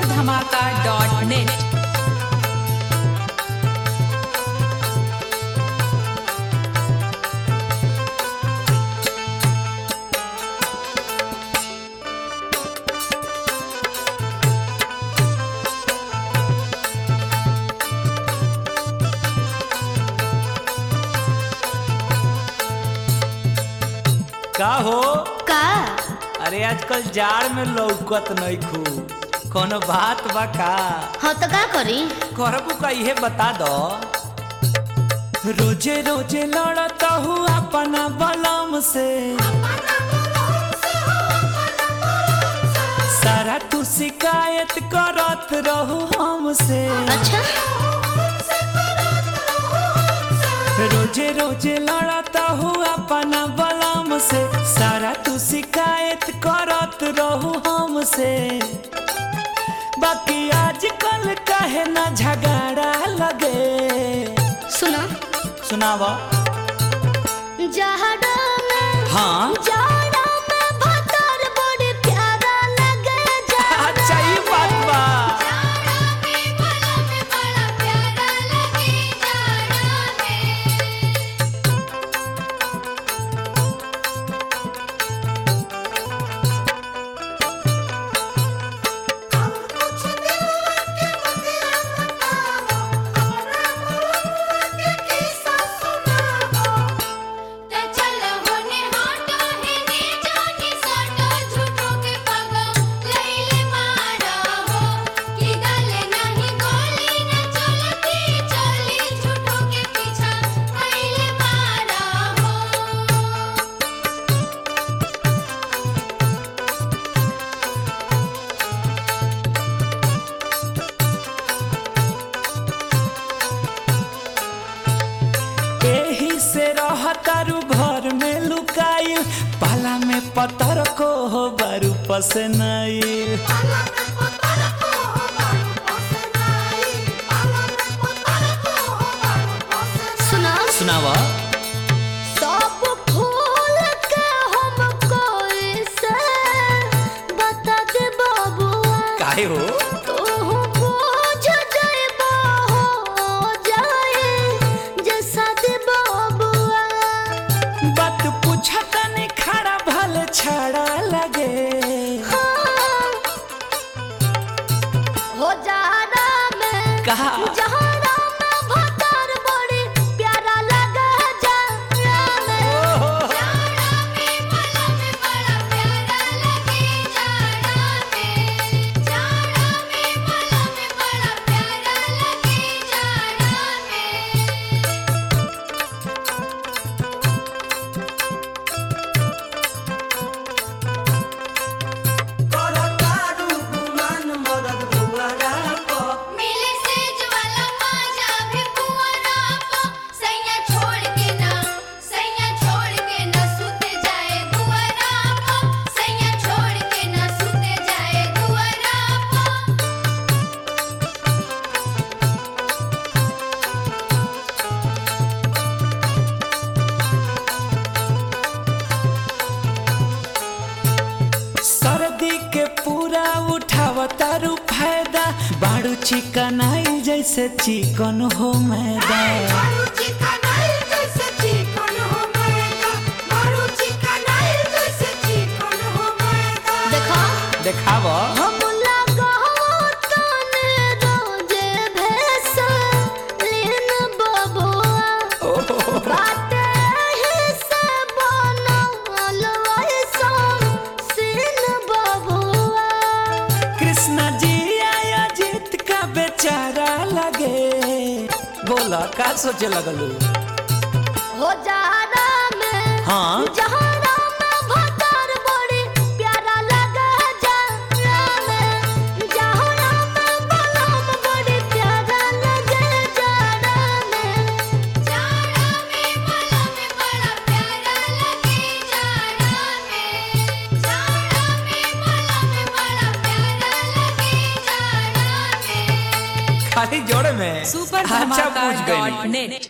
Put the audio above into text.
धमाका dot net का हो का अरे आजकल जाड़ में लौकत नहीं खूब कोनो बात बा का हाँ तो का करी करबू का इहे बता दो रोजे रोजे लड़त हूँ अपना बलम से सारा तू शिकायत करत रहू हमसे अच्छा रोजे रोजे लड़ता हूँ अपना बलम से सारा तू शिकायत करत रहू हमसे बाकी आजकल काहे ना झगड़ा लगे सुनो सुनावा जहड़ा में हाँ जाड़ा में भतर बड़ी प्यारा लगे जाड़ा अच्छा ये बात बा जाड़ा में भला में बड़ा प्यारा लगे जाड़ा में एही से रहतारू घर में लुकाइल पाला में पतर को हो बारू पसनाइल सुनो सुनावा सब खोल के हमको इसे बता दे बाबुआ काहे हो तू बुझ जाइबा हो जाए जैसा दे बाबुआ बात पूछा तनी खड़ा भले छड़ा लगे हाँ। हो जाड़ा में कहा जहरा में भतर बड़ी प्यारा लगे जाड़ा में जाड़ा में भला में बड़ा प्यारा लगे जाड़ा में जाड़ा में भला में बड़ा प्यारा लगे जाड़ा में मिले सेज वाला माजा भी पुअरा पा सैया छोड़ के ना सैया छोड़ के ना सुते जाए दुआरा पा सैया छोड़ के ना सुते जाए दुआरा पा सर्दी के पूरा उठावतारू फायदा बाड़ू चिकन आई जैसे चिकन हो मैदा देखो देखाव हम लगावतने रोजे भेस लेन बबुआ बाटे ही से बनल ऐसन सीन बबुआ कृष्णा जी आया जीत का बेचारा लगे बोला का सोचे लगलू हो जाड़ा में हाँ जहरा में भतर बड़ी प्यारा लगे जाड़ा में जहरा में बलम बड़ी प्यारा लगे जाड़ा में जाड़ा में बलम बड़ा प्यारा लगे जाड़ा में जाड़ा में बलम बड़ा प्यारा लगे जाड़ा में खाली जोड़े में सुपर अच्छा धमाका पूछ गई डॉट नेट